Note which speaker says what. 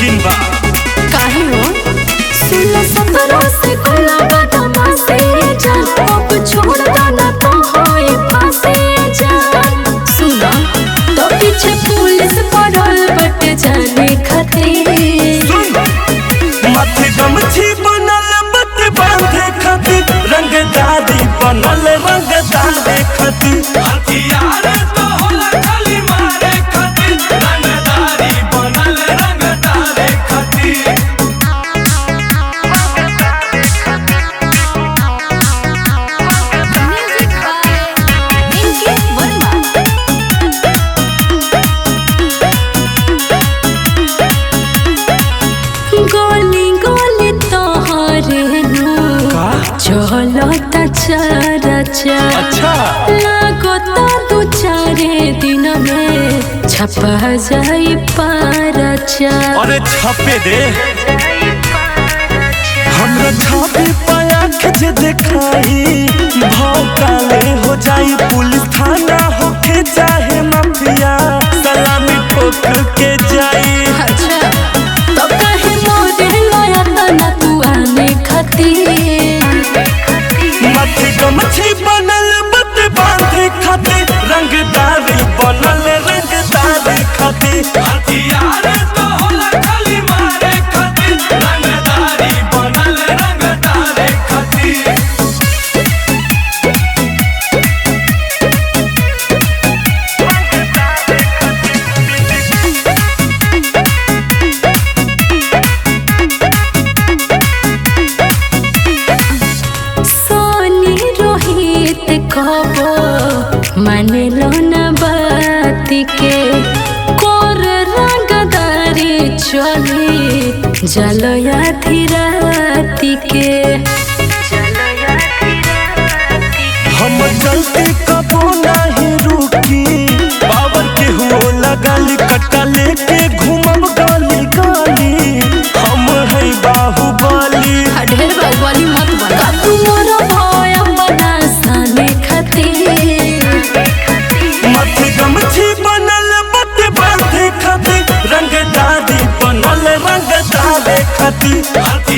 Speaker 1: मुमकिन बा
Speaker 2: काहे हो सोलह सत्रह से कोला बदमा से जान अब छोड़ देना तो होए फांसे जान सुना तो पीछे पुलिस पड़ल बट जाने खातिर
Speaker 1: माथे गमछी बनल बत बांधे खातिर रंगदारी बनल रंगदारे खातिर हथियार तो होला खाली मारे खातिर रंगदारी बनल रंगदारे खातिर
Speaker 2: म्यूजिक बाय इनके वर्मा गोली गोली तोहरे नु चलता चरचा
Speaker 1: अच्छा
Speaker 2: लागो तो दू चारे दिन में छपा जाई पारचा
Speaker 1: अरे छापे दे हमरा छापे पाया जे देखाई भाव काले हो जाई पुलिस थाना होके चाहे माफिया सलामी ठोक के जाई
Speaker 2: अच्छा तो कहे मोरे लाया तना तू आने खातिर
Speaker 1: माथे गमछी बनल बत बांधे खातिर रंगदारी बनल रंगदारी खातिर हथियार तो होला खाली मारे खातिर रंगदारी बनल रंगदारी खातिर
Speaker 2: सोनी रोहित कबो माने लो ना बात के कोर रंगदारी चली जलया धीराती के
Speaker 1: हम चलते कबो नहीं रुकी पावर के हुओ लगाली कट्टा लेके घूमब गली गली हम है बाहुबली
Speaker 2: ढेर बाहुबली मत बना तू मोर भय बना साने खातिर
Speaker 1: माथे गमछी बनल बत बांधे खातिर रंगदारी बनल रंगदारे खातिर